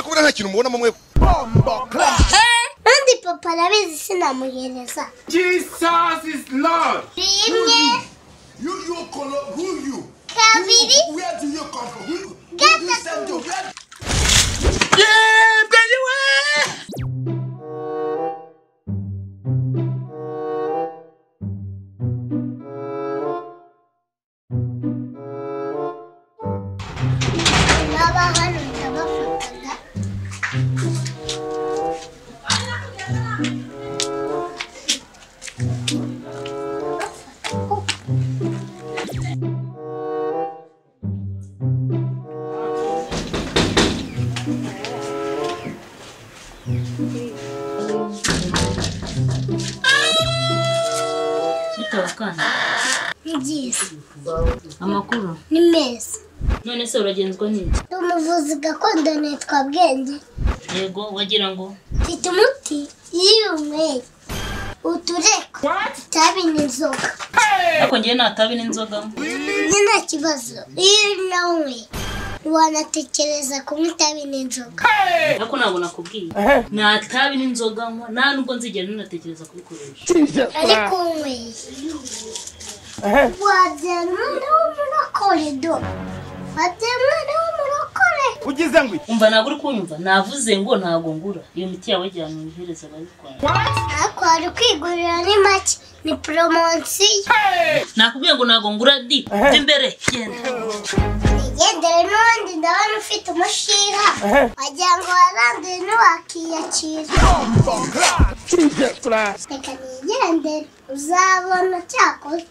buriya nta kintu mubonamo mwe kandi papa arabizi sinamuhereza Jesus is Lord. rimwe You, you, color, who you? kabiri Where do you come from? Who, who you send you? gatatu Where baba hano ndabafotoga bitewe akana ngize amakuru ni meza none se uragenzwa n'iki ndi umuvuzi gakondo nitwa bwenge yego wagira ngo mfite umuti yiyumweye utureko What? itabi n'inzoga ariko ngewe natabi n'inzoga njye nta kibazo iyo nawunywe wanatekereza kunywa itabi n'inzoga ariko ntabwo nakubwiye natabi n'inzoga nywa nta nubwo nzigera ninatekereza kubikoresha ariko unyweye wabyara umwana w'umurokore do wabyara umwana w'umurokore Ugize ngo iki? umva ntabwo uri kunyumva navuze ngo ntabwo ngura iyo miti yawe jyana uyihereza ababikora ariko wari kwigurira ni make ni poromosiyo nakubwiye ngo ntabwo ngura di jya imbere genda igendere n'ubundi ndabona ufite umushinga wagira ngo waranduye ntiwakiyakira reka nigendere uzabona cyakoze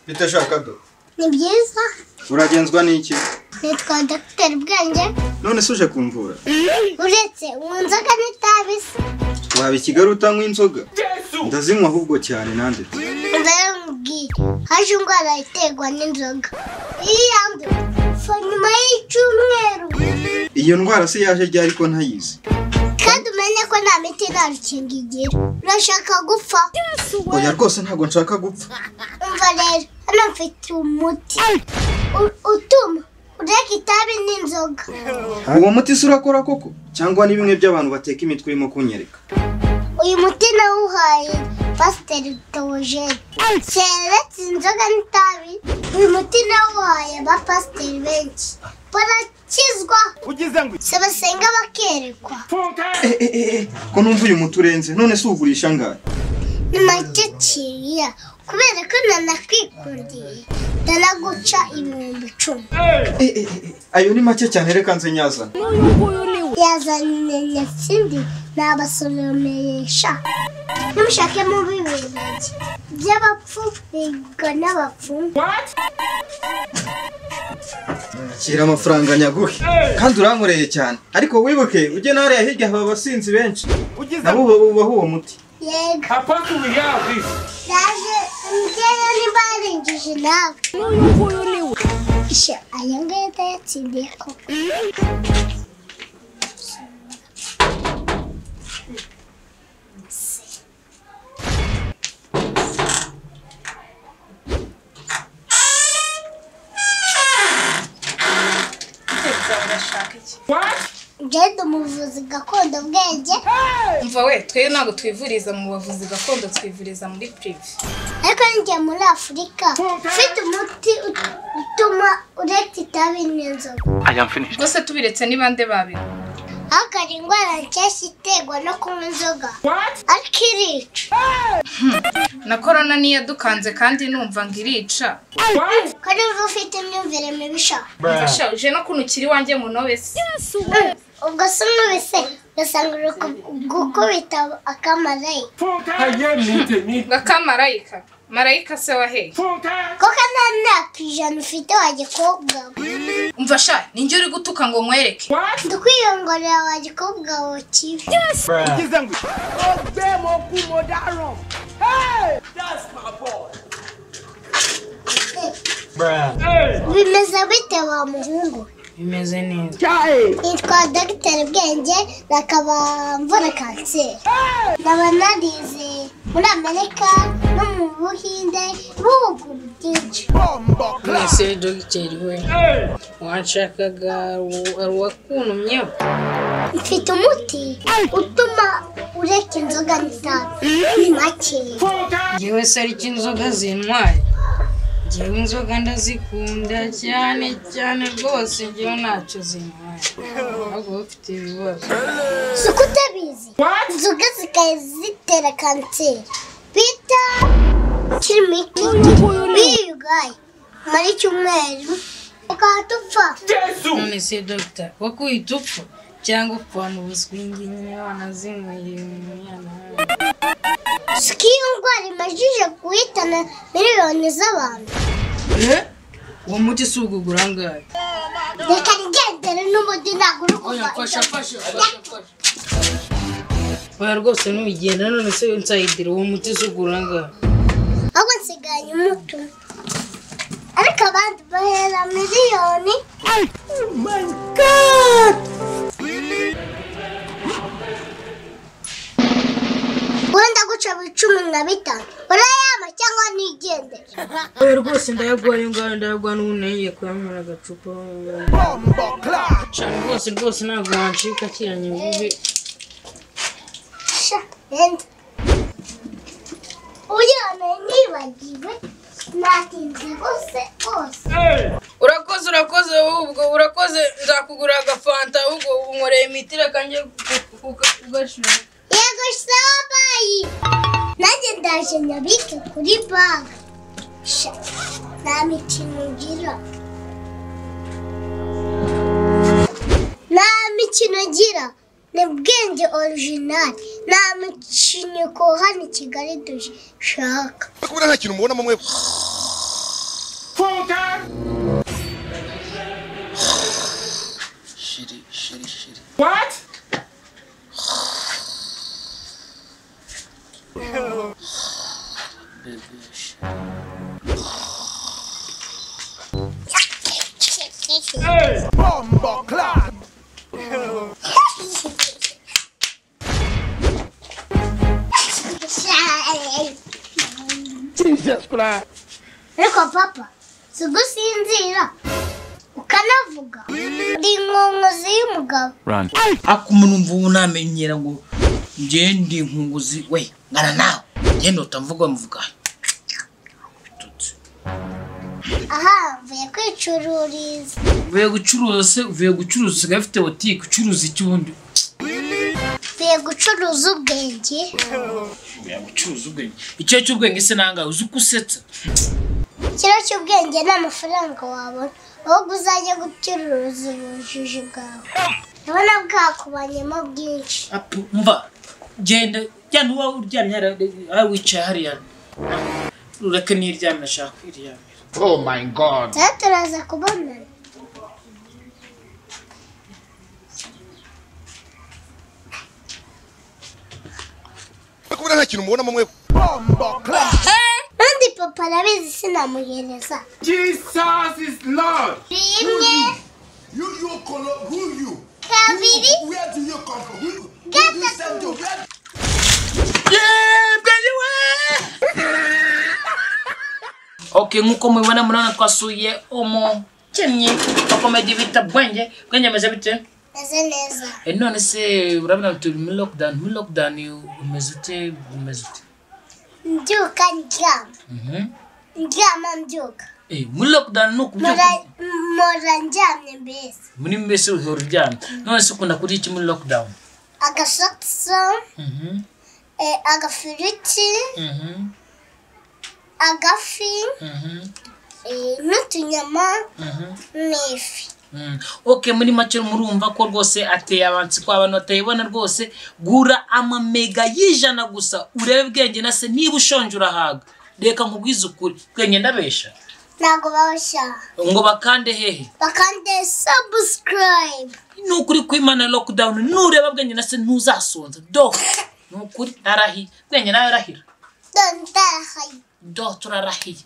bite shakado ni byiza uragenzwa n'iki nitwa dogiteri bwenge none se uje kumvura uretse ubu nzoga n'itabi se waba i kigali utanywa inzoga Jesus. ndazinywa ahubwo cyane nanjye ndabimubwira haje indwara iterwa n'inzoga iyo yanduye fa nyuma y'icyumweru iyo ndwara se yaje ryari ko ntayizi kandi umenye ko nta miti nta rukingo igira urashaka gupfa oya rwose ntabwo nshaka gupfa umva rero hano mfite umuti U- utuma ureka itabi n'inzoga uwo muti se urakora koko cyangwa ni bimwe by'abantu bateka imitwe irimo kunyereka uyu muti nawuhaye pasiteri teogene keretse inzoga n'itabi uyu muti nawuhaye ba pasiteri benshi barakizwa Ugize ngo iki? se basenga bakerekwa Funka. Eh, eh, eh, eh, ko numva uyu muti urenze none se uwugurisha angahe ni make kiriya kubera ko nanakwikuriye ndanaguca ibihumbi icumi Eh, eh, eh, eh, ayo ni make cyane reka nze nyazana yazanye nyakindi nabasomesha nimushakemo bibiri by'abapfu biga n'abapfumu What? kira amafaranga nyaguhe kandi urankoreye cyane ariko wibuke ujye n'ariya hirya haba abasinzi benshi Ugize nabo ngo uba- ubaho uwo muti yego Apostle we have this. ndaje mbyeyo nimba yarengeje nawe isha aya ngaya ndayatsindiye koko What? ngende umuvuzi gakondo bwenge umva we twe ntabwo twivuriza mu bavuzi gakondo twivuriza muri pirive ariko njya muri afurika ufite umuti ut- utuma ureka itabi n'inzoga rwose tubiretse ni bande babiri ariko hari indwara nshyashya iterwa no kunywa inzoga What? ariko irica na korona niyo yadukanze kandi numva ngo irica What? ko nimba ufite imyumvire mibi sha Umva sha, uje no kuntu ukiri wanjye munobe se ubwo se umwubise ugasanga uri ku- gukubita akamarayika Funka. Aye mite mite. ngo akamarayika marayika se waheye Funka. kuko nta myaka ijana ufite wajya kuwugaba umva sha ninjye uri gutuka ngo nkwereke What? ndukwiyongorera wajya kuwugaba kibi Ugize ngo iki? Hey. bimeze bite wa muhungu bimeze neza nitwa dogiteri bwenge na kabamvura kanseri nkaba narize muri amerika no mu buhinde ibihugu byinshi mwese dogiteri we wanshakaga ari uwakuntumyeho mfite umuti utuma ureka inzoga n'itabi ni make njyewe se ariko inzoga zintwaye njyewe inzoga ndazikunda cyane cyane rwose njyewe ntacyo zintwaye ahubwo bafite ibibazo si uko utabizi What? inzoga zikaba zitera kanseri bita kirimiki biyugaye muri cyumweru tukaba dupfa Yesu. none se dogita wakuyita upfa cyangwa upfa mu buswingi nyine wanazinyweye umwana wawe si ko iyo ndwara imajije guhitana miliyoni z'abantu Eh? uwo muti si ubwo ugura angahe reka rigendere n'umuti ntabwo uri kuva fasha oya rwose ntubigenda none se nsayidire uwo muti si ugura angahe ahubwo nsigaranye umuto ariko abandi bahera miliyoni wenda guca buri cumi na bitanu urayama cyangwa nigendere oya rwose ndayagwa ayo ngayo ndayagwa n'ubu nagiye kuyanywera agacupa cyane rwose rwose ntabwo wancika kiranye bibi Sha, vent. Uyana nibagiwe natinze hose hose urakoze urakoze wowe ubwo urakoze nzakugura agafanta ahubwo unkoreye imiti reka njye kugashyira yego sabayi nanjye ndaje nyabike kuri banki Sha, nta mikino ngira nta mikino ngira ni bwenge orijinali nta mikino hano i kigali dushaka kubona nta kintu mubonamo mwe Focus. What? Hey. ariko papa si ugusinzira ukanavuga ndi inkonkozi y'umugabo ako umuntu mva ubu namenyera ngo ngende nkunguzi we ngana nawe ngende utamvuga muvuga aha mvuye kwicururiza uvuye gucuruza se uvuye gucuruza usigaye ufite botike ucuruza iki ubundi mvuye gucuruza ubwenge uvuye gucuruza ubwenge icyo cy'ubwenge se nangahe uzi uko usetsa ikiro cy'ubwenge ni amafaranga wabona ahubwo uzajya gucuruza ubujiji bwawe ndabona bwakubanyemo bwinshi apu mva genda jyana uba uryamye hariya aho wicaye hariya ureke n'iryamye ashaka kwiryamira rero turaza kubonana kubona nta kintu mubonamo mwe kandi papa arabizi sinamuhereza Jesus is Lord. rimwe You, your color, who you? kabiri Where do you come from? Who, who do Get you that send to? Where? ok nk'uko mubibona murabona twasuye umukennyi wa komedi bita bwenge bwenge ameze bite meze neza Eh, none se urabona turi muri lockdown muri lockdown umeze ute umeze ute mbyuka ndyama Mhm. ndyama mbyuka Eh, muri lockdown ni ukubyuka Mora- mpora ndyamye mbese muri mbese uhora uryamye none se ukunda kurya iki muri lockdown agasoso Mhm, eh, agafiriti mhm, agafi mhm, eh, n'utunyama mhm, n'ifi mhm. ok muri make murumva ko rwose ateye abansi ko abantu batayibona rwose gura amamega y'ijana gusa urebe bwenge na se niba ushonje urahaga reka nkubwize ukuri bwenge ndabesha ntabwo babashyira ngo bakande hehe bakande sabusikarayibe ni ukuri kwimana lockdown nureba bwenge na se ntuzasonza do ni ukuri arahiye bwenge nawe arahira dondahayi do turarahiye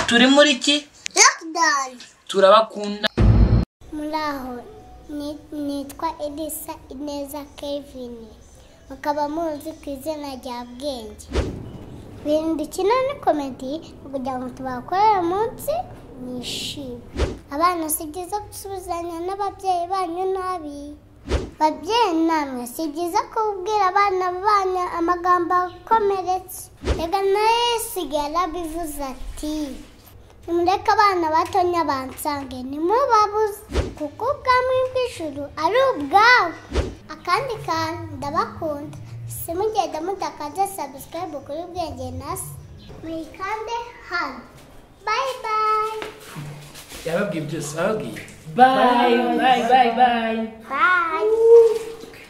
turi muri ki lakidani turabakunda muri aho ni- nitwa edisa ineza kevin mukaba muzi ku izina rya bwenge ibintu dukina ni komedi ni kugira ngo tubakorere munsi mwishime abana si byiza gusubizanya n'ababyeyi banyu nabi babyeyi namwe si byiza kubwira abana banyu amagambo akomeretsa reka nayo sigara bivuze ati nimureke abana batonya bansange ntimubabuze kuko ubwami bw'ijuru ari ubwabo akandi kantu ndabakunda simugenda mutakaze sabusikarayibu kuri bwenge nasi muyikande hano bayi bayi yababwiye byose ababwiye bayi bayi bayi bayi bayi